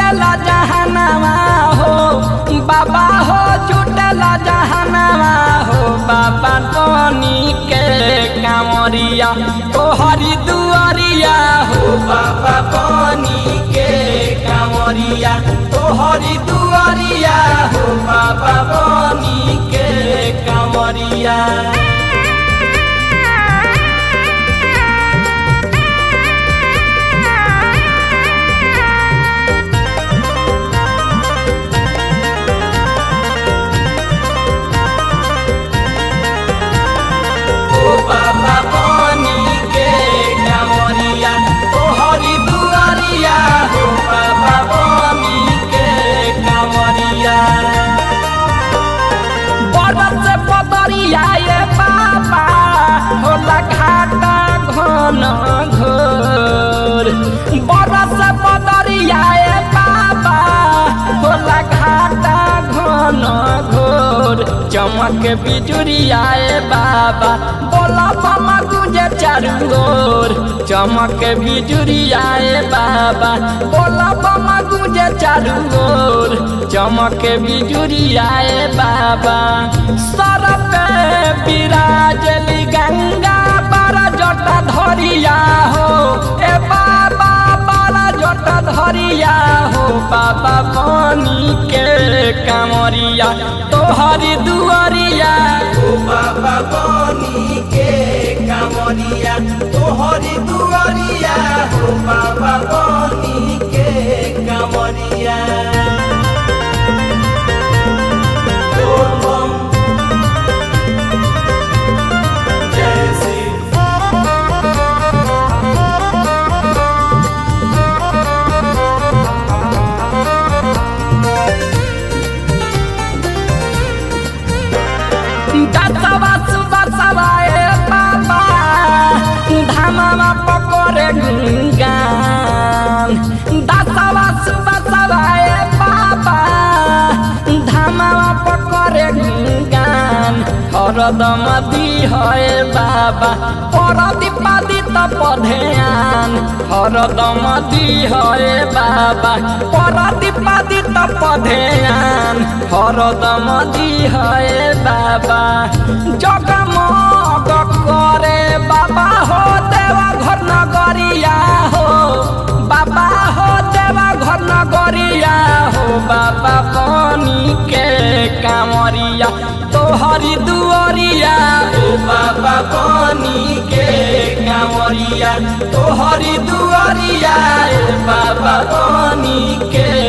जुटला जहनवा हो बाबा हो जुटला जहनवा हो बाबा टोनी के कांवरिया तोहरी दुआरिया हो बाबा टोनी के कांवरिया तोहरी दुआरिया हो बाबा टोनी के कांवरिया ओ बाबा पानी के कांवरिया तोहरी दुआरिया हो बाबा पानी के कांवरिया बरस पदरिया ये बाबा होला घाटा घन घोर बरस पदरिया ये बाबा होला घाटा घन घोर चमक बिजुरिया ए बाबा बोला मामा गुजे चारू ओर चमक बिजुरिया ए बाबा बोला मामा गुजे चारू ओर चमक बिजुरिया ए बाबा सर पे विराजली गंगा बारा जटा धरिया हो ए बाबा बारा जटा धरिया हो बाबा पानी के कांवरिया तोहरी दुआरिया ओ बाबा पानी के कांवरिया तोहरी दुआरिया हो बाबा पानी के कांवरिया बोल बम जय श्री दसवा सुबसवा ए बाबा धामामा पकोरे गुंगान दसवा सुबसवा ए बाबा धामामा पकोरे गुंगान हरदम दी है बाबा परदीपादी त पधेयान हरदम दी है बाबा परदीपादी त पधेयान हरदम दी है बाबा जगमग करे बाबा हो देवा घर नगरिया हो बाबा हो देवा घर नगरिया हो बाबा पानी के कांवरिया तोहरी दुआरिया ओ बाबा पानी के कांवरिया तोहरी दुआरिया ए बाबा पानी के